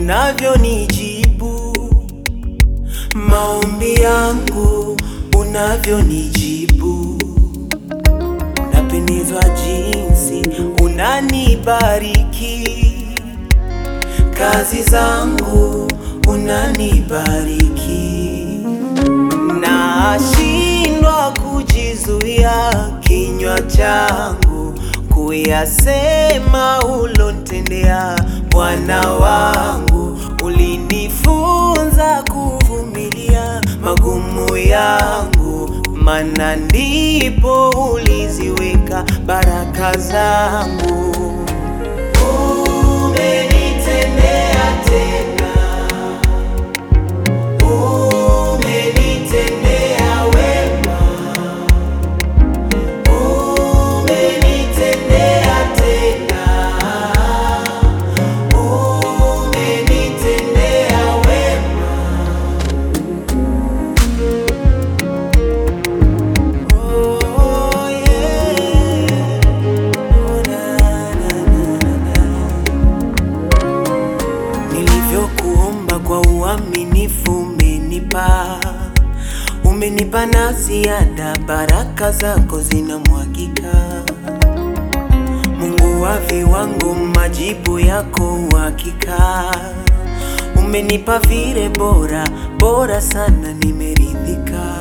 unavyonijibu maombi yangu, unavyonijibu. Napendezwa jinsi unanibariki kazi zangu, unanibariki. Nashindwa kujizuia kinywa changu kuyasema ulontendea Bwana wangu. Ulinifunza kuvumilia magumu yangu, mana ndipo uliziweka baraka zangu. Umenitendea tena, umenitendea wema, umenitendea tena, umenitendea wema. Oh, yeah. Oh, na, na, na, na. Nilivyokuomba kwa uaminifu umenipa, umenipa na ziada, baraka zako zinamwagika. Mungu wa viwango, majibu yako uhakika. Umenipa vile bora bora sana, nimeridhika.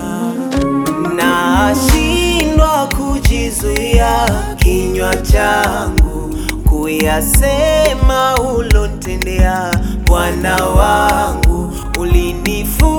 Nashindwa kujizuia kinywa changu kuyasema ulontendea Bwana wangu. Ulinifu